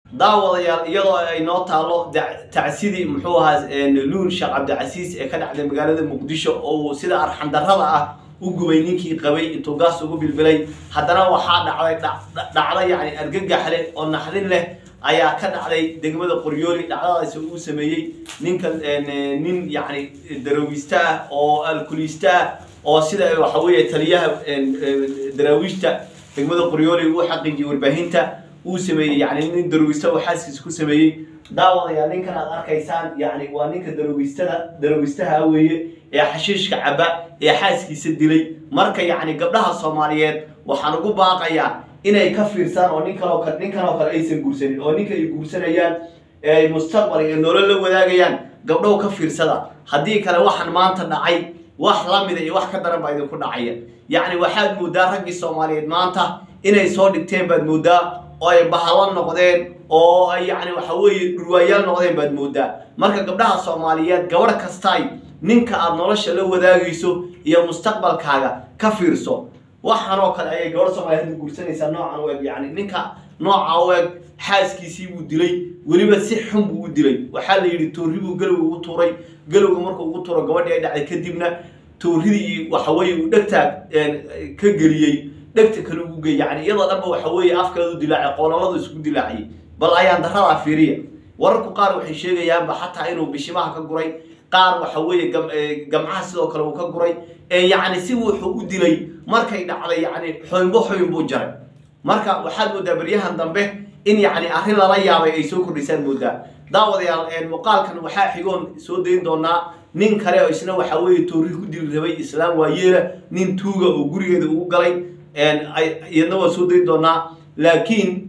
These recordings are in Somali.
daawadayaal iyadoo ay noo taalo tacsidii muxuu ahaa luul sheekh cabdicasiis ee ka dhacday magaalada muqdisho oo uu sida arxandarrada ah u gubay ninkii qabay intuu gaas ugu bilbilay haddana waxaa dhacday dhacdo yacni argagax leh oo naxdin leh ayaa ka dhacday degmada qoryooli dhacdadaasi uu sameeyey ninka nin yacni daraawiista ah oo alkuliista ah oo sida waxa weeye taliyaha daraawiishta degmada qoryooli uu xaqiijiyey warbaahinta uu sameeyey yani nin darowista oo xaaskiisa ku sameeyey daawadayaa ninkan aad arkaysaan yani waa ninka darowistada darowistaha weeye ee xashiishka caba ee xaaskiisa dilay marka yacni gabdhaha soomaaliyeed waxaan ugu baaqayaa inay ka fiirsaan oo nin kaloo kale ninkan oo kale aysan guursanin oo ninka ay guursanayaan ee ay mustaqbal ee nolol la wadaagayaan gabdhow ka fiirsada haddii kale waxaan maanta dhacay wax la mida iyo wax ka daran baa idinku dhacaya yacni waxaad moodaa raggii soomaaliyeed maanta inay soo dhigteen baad moodaa oo ay bahalo noqdeen oo ay yacni waxa weeye dhurwaayaal noqdeen baad moodaa marka gabdhaha soomaaliyeed gabadh kastaay ninka aada nolosha la wadaagayso iyo mustaqbalkaaga ka fiirso waxaan oo kale ayay gabadh soomaaliyeed hadda guursanaysaa noocan u eg yacni ninka nooca u eg xaaskiisii buu dilay weliba si xun buu u dilay waxaa la yidhi toorri buu galowga ugu tuuray galowga markuu ugu tuuro gabadhii ay dhacday kadibna toorridii waxa weeye uu dhegtaa ka geliyey dhegta kale ugu gey yani iyadoo dhanba waxa weeye afkeedu dilaacay qoololadu isku dilaaciyay bal ayaan daradaa fiiriya wararku qaar waxay sheegayaanba xataa inuu bishimaha ka guray qaar waxa weeye gamcaha sidoo kale uu ka guray yacni si wuxuu u dilay markay dhacday yani xoynbo xoyn buu jaray marka waxaad moodaa beryahan dambe in yacni arrin lala yaabay ay soo kordhisaan moodaa daawadayaal muuqaalkan waxaa xigoon soo dayn doonaa nin kale oo isna waxa weeye toorri ku dili rabay islaam waayeela nin tuuga oo gurigeeda ugu galay iyadna waa soo dayn doonaa laakiin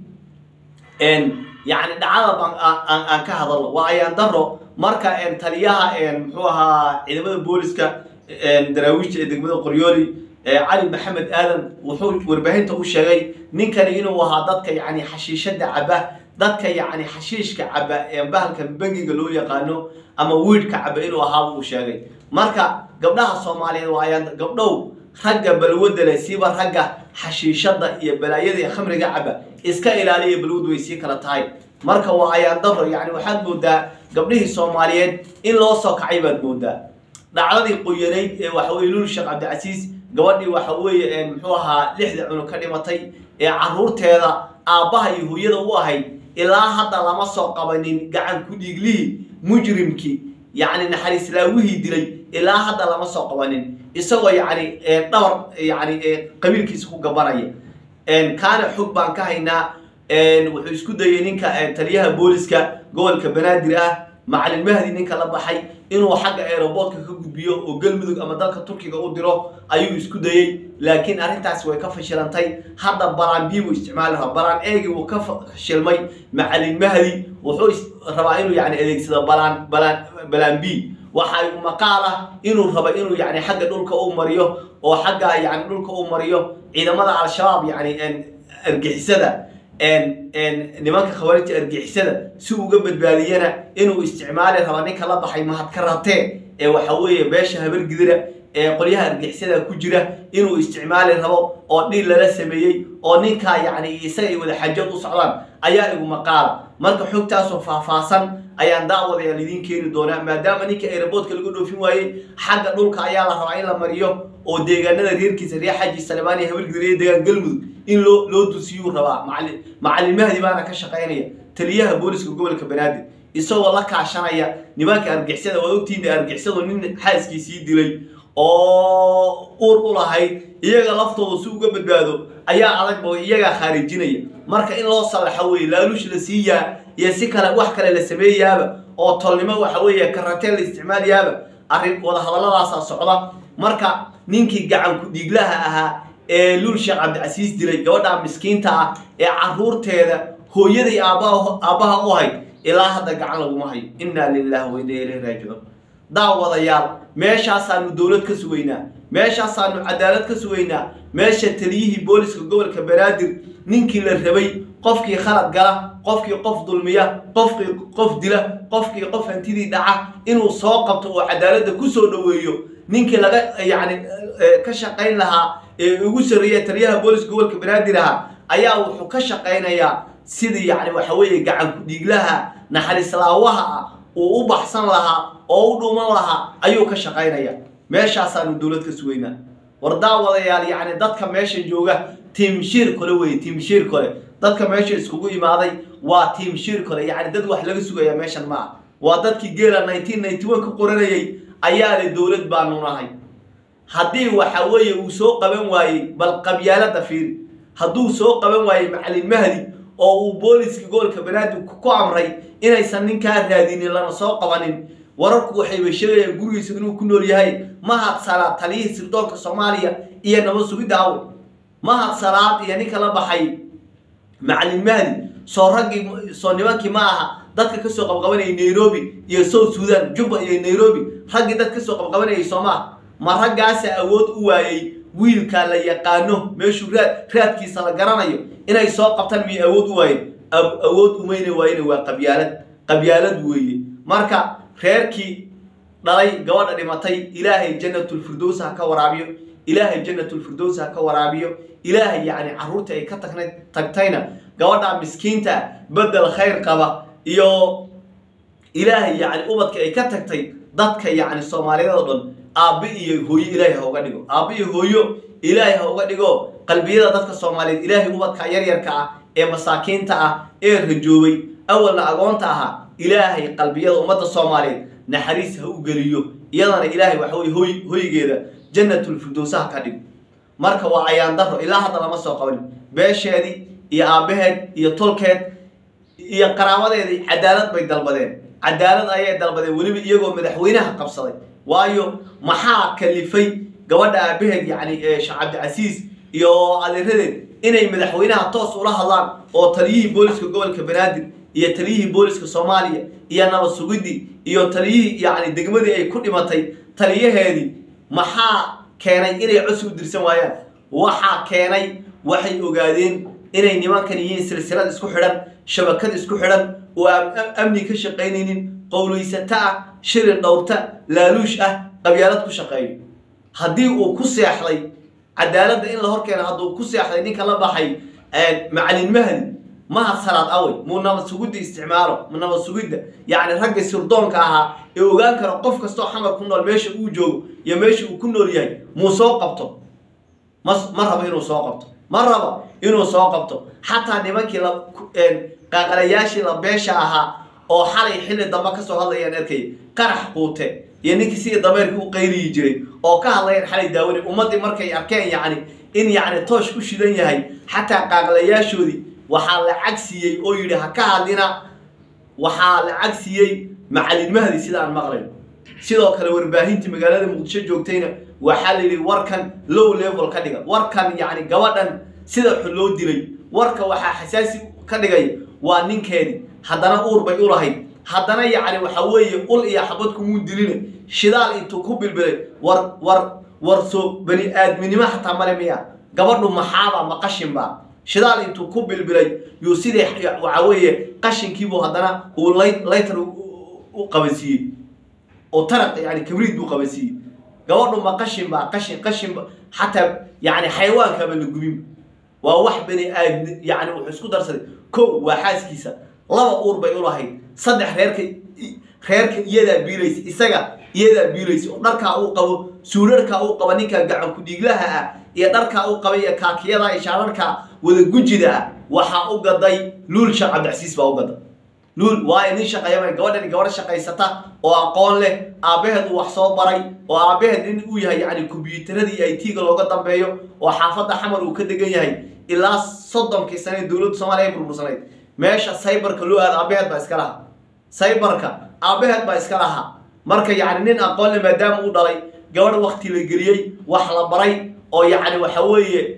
yani dhacada baan aan ka hadalno waa ayaan daro marka taliyaha muxuu ahaa ciidamada booliska daraawiishta ee degmada qoryooli cali maxamed aadan wuxuu warbaahinta u sheegay ninkani inuu ahaa dadka yani xashiishada caba dadka yani xashiishka caba ee bahalka bangiga loo yaqaano ama wiidhka caba inuu ahaa buu sheegay marka gabdhaha soomaaliyeed waa ayaan gabdhow ragga balwada leh siiba ragga xashiishada iyo balaayada iyo khamriga caba iska ilaaliya balwad way sii kala tahay marka waa ayaan daro yani waxaad moodaa gabdhihii soomaaliyeed in loo soo kacay baad moodaa dhacdadii qoyanayd ee waxaweye lul sheekh cabdicasiis gabadhii waxa weeye muxuu ahaa lixda cunug ka dhimatay ee caruurteeda aabbaha iyo hooyada u ahayd ilaa hadda lama soo qabanin gacan ku dhiiglihii mujrimkii yacni naxariislaawihii dilay ilaa hadda lama soo qabanin isagoo yacni dhabar yani qabiilkiisa ku gabanaya kaana xog baan ka haynaa wuxuu isku dayay ninka taliyaha booliska gobolka banaadir ah macalin mahdi ninka la baxay inuu xagga aeroboortka ka gudbiyo oo galmudug ama dalka turkiga u diro ayuu isku dayey laakiin arrintaasi way ka fashilantay hadda balaan b buu isticmaali rabaa balaan eegi wuu ka fashilmay macalin mahdi wuxuu rabaa inuu yani adeegsado balaan balaan balaan b waxa uu maqaal ah inuu rabo inuu yani xagga dhulka u mariyo oo xagga yani dhulka u mariyo ciidamada al-shabaab yani argixisada nimanka khawaarijta argixisada si uga badbaadiyana inuu isticmaali raba ninka la baxay mahadka ratee ee waxa weeye beesha habargidira ee qolyaha argixisada ku jira inuu isticmaali rabo oo dhiil lala sameeyey oo ninkaa yacni isaga ay wada xajad u socdaan ayaa igu maqaala marka xogtaasoo faahfaahsan ayaan daawadayaal idiin keeni doonaa maadaama ninka aeroboodka lagu dhoofin waayey xagga dhulka ayaa la rabaa in la mariyo oo deegaanada reerkiisa reer xaji salmaan iyo habargidira iyo deegaan galmudug in loo loo dusiyuu rabaa macalin macalin mahdi baana ka shaqaynaya taliyaha booliska gobolka banaadir isagoo la kaashanaya nimanka argixisada waa ogtiina argixisadu nin xaaskiisii dilay oo uur u lahayd iyaga laftooda si uga badbaado ayaa adagba iyagaa khaarijinaya marka in loo salaxo weye laaluush la siiyaa iyo si kale wax kale la sameeyaaba oo tolnimo waxa weeye karatee la isticmaalayaaba arrin wadahadalladaasaa socda marka ninkii gacan ku-dhiiglaha ahaa ee lul sheekh cabdicasiis dilay gabadha miskiinta ah ee caruurteeda hooyaday aabbaha u hayd ilaa hadda gacan laguma hayo innaa lilahi wa inna ilayhi raajicuun daawadayaal meeshaasaanu dowlad ka sugaynaa meeshaasaanu cadaalad ka sugaynaa meesha taliyihii booliska gobolka banaadir ninkii la rabay qofkii khalad gala qofkii qof dulmiya qofkii qof dila qofkii qof hantidii dhaca inuu soo qabto oo cadaaladda ku soo dhoweeyo ninkii laga yacni ka shaqayn lahaa ee ugu sarreeya taliyaha booliska gobolka banaadir ahaa ayaa wuxuu ka shaqaynayaa sidii yacni waxa weeye gacan ku-dhiiglaha naxariislaawaha ah uu u baxsan lahaa oo u dhuuman lahaa ayuu ka shaqaynaya meeshaasaanu dowlad ka sugaynaa war daawadayaal yacni dadka meesha jooga tiimshiir kole weye tiimshiir kole dadka meesha iskugu imaaday waa tiimshiir kole yacni dad wax laga sugaya meeshan ma ah waa dadkii geela nineteen ninety one ka qoranayay ayaa le dowlad baanu nahay haddii waxa weeye uu soo qaban waayey bal qabyaalada fiiri hadduu soo qaban waayey macalin mahdi oo uu booliska gobolka banaadir ku amray inaysan ninkaa raadinin lana soo qabanin wararku waxayba sheegayaan gurigiisa inuu ku nool yahay mahad salaad taliyihii sirdoonka soomaaliya iyo nabad sugidda awe mahad salaad iyo ninka la baxay macalin mahdi soo raggii soo nimankii ma aha dadka kasoo qabqabanayay nairobi iyo south sudan jubba iyo nairobi raggii dad kasoo qabqabanayay soomaa ma raggaasa awood u waayey wiilka la yaqaano meeshuu raad raadkiisa la garanayo inay soo qabtaan miyay awood u waayeen awood umayna waayena waa qabyaalad qabyaalad weeye marka reerkii dhalay gabadha dhimatay ilaahay janatulfirdows ha ka waraabiyo ilaahay janatulfirdows ha ka waraabiyo ilaahay yacni carruurtii ay ka tagna tagtayna gabadha miskiinta bedel khayr qaba iyo ilaahay yacni ubadka ay ka tagtay dadka yacni soomaaliyeed oo dhan aabbe iyo hooyo ilaahay ha uga dhigo aabbe iyo hooyo ilaahay ha uga dhigo qalbiyada dadka soomaaliyeed ilaahay ubadka yaryarka ah ee masaakiinta ah ee rajoobay awalna agoonta ahaa ilaahay qalbiyada ummadda soomaaliyeed naxariis ha u geliyo iyadana ilaahay waxa weye hoy hoygeeda janatulfirdowsa ha ka dhigo marka waa ayaan daro ilaa hadda lama soo qabanin beesheedii iyo aabbaheed iyo tolkeed iyo qaraabadeedii cadaalad bay dalbadeen cadaalad ayay dalbadeen weliba iyagoo madaxweynaha qabsaday waayo maxaa kalifay gabadha aabaheed yacni sheekh cabdicasiis iyo adeeradeed inay madaxweynaha toos ula hadlaan oo taliyihii booliska gobolka banaadir iyo taliyihii booliska soomaaliya iyo nabad sugidii iyo taliyihii yacni degmadii ay ku dhimatay taliyaheedii maxaa keenay inay codsi u dirsan waayaan waxaa keenay waxay ogaadeen inay nimankan yihiin silsilad isku xidhan shabakad isku xidhan oo aan amni ka shaqaynaynin qowlaysata ah shilin dhowrta laaluush ah qabyaalad ku shaqeeyo haddii uu ku seexday cadaaladda in la horkeeno hadduu ku seexday ninka la baxay macalin mahdi mahad salaad awey muu nabad sugidda isticmaalo mu nabad sugidda yacni ragga sirdoonka ahaa ee ogaan karo qof kastoo xamar ku nool meesha uu joogo iyo meesha uu ku nool yahay muu soo qabto ma ma rabo inuu soo qabto ma rabo inuu soo qabto xataa nimankii la qaaqalayaashii la beesha ahaa oo xalay xilli dambe kasoo hadlayaan arkay qarax quute iyo ninkii sidii dameerkii u qayliyi jiray oo ka hadlayaan xalay daawani ummaddii markay arkeen yacni in yacni toosh ku shidan yahay xataa qaaqlayaashoodii waxaa lacag siiyey oo yidhi ha ka hadlina waxaa lacag siiyey macalin mahdi sida aan maqlayn sidoo kale warbaahintii magaalada muqdisho joogtayna waxaa la yidhi warkan low level ka dhiga warkan yacni gabadhan sida xun loo dilay warka waxaa xasaasi ka dhigay waa ninkeedii haddana uur bay u lahayd haddana yacni waxa weeye ul iyo xabad kumuu diline shidaal intuu ku bilbilay war war war soo bani aadminimo xataa male miya gabadhu maxaaba ma qashinba shidaal intuu ku bilbilay yuu sidii waxa weeye qashinkiibuu haddana uu laytar u qabansiiyey oo taraq yani kabriid buu qabansiiyey gabadhu ma qashin baa qashin qashin xataa yani xayawaankaaba la gubin waa wax bani aadmi yani wuxuu isku darsaday ko waa xaaskiisa laba uur bay u lahayd saddex reerka reerka iyadaa biilaysa isaga iyadaa biilaysa oo dharkaa uu qabo suudharkaa uu qaba ninka gacan ku-dhiiglaha ah iyo dharkaa uu qaba iyo kaakiyada iyo shaararka wada gujida ah waxaa u gaday luul sheekh cabdicasiis baa u gaday luul waayo nin shaqeeyama gabadhani gabadh shaqaysata oo aqoon leh aabbaheed uu wax soo baray oo aabbaheed nin uu yahay yacni kombyuutaradii i t-ga looga dambeeyo oo xaafadda xamar uu ka degan yahay ilaa soddonkii sane dowladda soomaaliya ay burbursanayd meesha saybarka loo aada aabbaheed baa iska lahaa saybarka aabbaheed baa iska lahaa marka yacni nin aqoon leh maadaama uu dhalay gabadh wakti la geliyey wax la baray oo yacni waxa weeye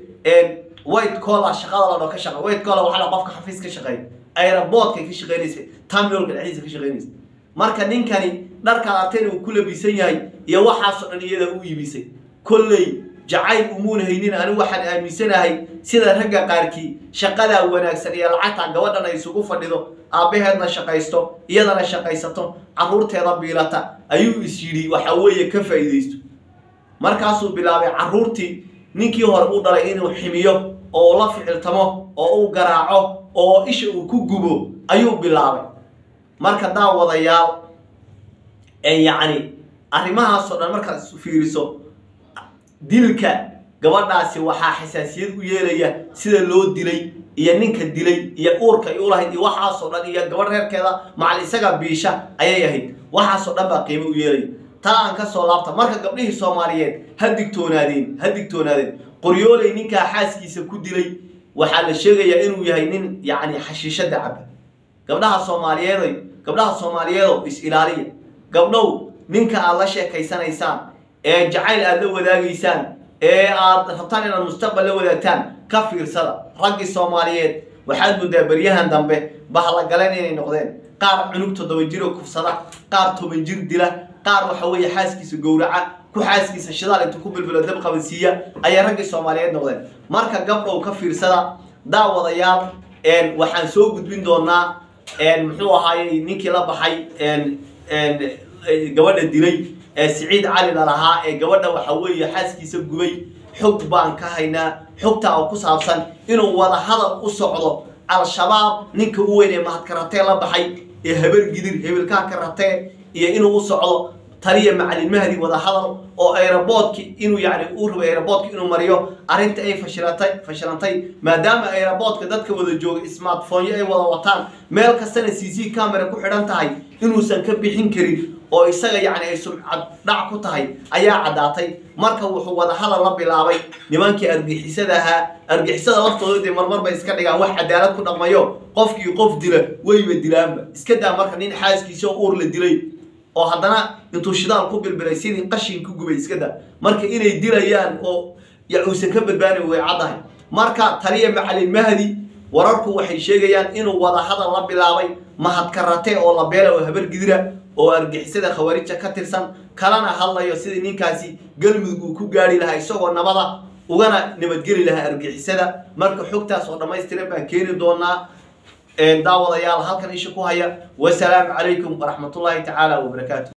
white collar shaqada la dhao ka shaqa white collar waxaa la qofka xafiis ka shaqeeya aeroboortkay ka shaqeynaysa terminalka dhexdiisa ka shaqeynaysa marka ninkani dharkaad arteen uu ku labisan yahay iyo waxaasoo dhan iyada u iibisay kolley jacayl umuuna haynin anigu waxaan aaminsanahay sida ragga qaarkii shaqadaa wanaagsan iyo lacagta gabadhan ay isugu fadhido aabbaheedna shaqaysto iyadana shaqaysato carruurteeda biilata ayuu is yidhi waxa weeye ka faa'iidaysto markaasuu bilaabay carruurtii ninkii hore u dhalay inuu ximiyo oo uu la ficiltamo oo uu garaaco oo isha uu ku gubo ayuu bilaabay marka daawadayaal yacni arrimahaasoo dhan markaad fiiriso dilka gabadhaasi waxaa xasaasiyad u yeelaya sida loo dilay iyo ninka dilay iyo uurka ay u lahayd iyo waxaasoo dhan iyo gabadh reerkeeda macal isaga biisha ayay ahayd waxaasoo dhan baa qiimo u yeelaya taa aan ka soo laabta marka gabdhihii soomaaliyeed ha digtoonaadeen ha digtoonaadeen qoryooley ninkaa xaaskiisa ku dilay waxaa la sheegayaa inuu yahay nin yacni xashiishada caba gabdhaha soomaaliyeedoy gabdhaha soomaaliyeedow is-ilaaliya gabdhow ninka aad la sheekaysanaysaan ee jacayl aad la wadaagaysaan ee aad rabtaan inaad mustaqbal la wadaagtaan ka fiirsada raggii soomaaliyeed waxaad muddaa beryahan dambe bahlagaleen inay noqdeen qaar cunug toddoba jiro kufsada qaar toban jir dila qaar waxa weeye xaaskiisa gowraca ku xaaskiisa shidaal intuu ku bilbilo dab qabansiiya ayay raggii soomaaliyeed noqdeen marka gabdhow ka fiirsada daawadayaal waxaan soo gudbin doonaa muxuu ahaayey ninkii la baxay gabadha dilay ee siciid cali lalahaa ee gabadha waxa weeye xaaskiisa gubay xog baan ka haynaa xogtaa oo ku saabsan inuu wada hadal u socdo al-shabaab ninka u weyn ee mahadkaratee la baxay ee habar gidir hebelkaa karatee iyo inuu u socdo taliya macalin mahdi wada hadal oo aeroboodki inuu yani uu rabo aeroboodka inuu mariyo arrinta ay fashilantay fashilantay maadaama aeroboodka dadka wada jooga smartphone ay wada wataan meel kastana c c camera ku xidhan tahay inuusan ka bixin karin oo isaga yacni ay sumcad dhac ku tahay ayaa caddaatay marka wuxuu wada hadal la bilaabay nimankii argixisada ahaa argixisada laftooda dee marmar bay iska dhigaan wax cadaalad ku dhaqmayo qofkii qof dila weyba dilaanba iska daa marka nin xaaskiisa oo uur la dilay oo haddana intuu shidaal ku bilbilay sidii qashin ku gubay iska daa marka inay dilayaan oo ya uusan ka badbaani way caddahay marka taliya macalin mahdi wararku waxay sheegayaan inuu wada hadal la bilaabay mahadkarate oo la beela oo habar gidira oo argixisada khawaarija ka tirsan kalana hadlayo sidii ninkaasi galmudug uu ku gaari lahaa isagoo nabada ugana nabadgeli lahaa argixisada marka xogtaas oo dhammaystiran baan keeni doonaa daawadayaal halkan isha ku haya wasalaamu calaykum waraxmatullaahi tacaala wabarakaatu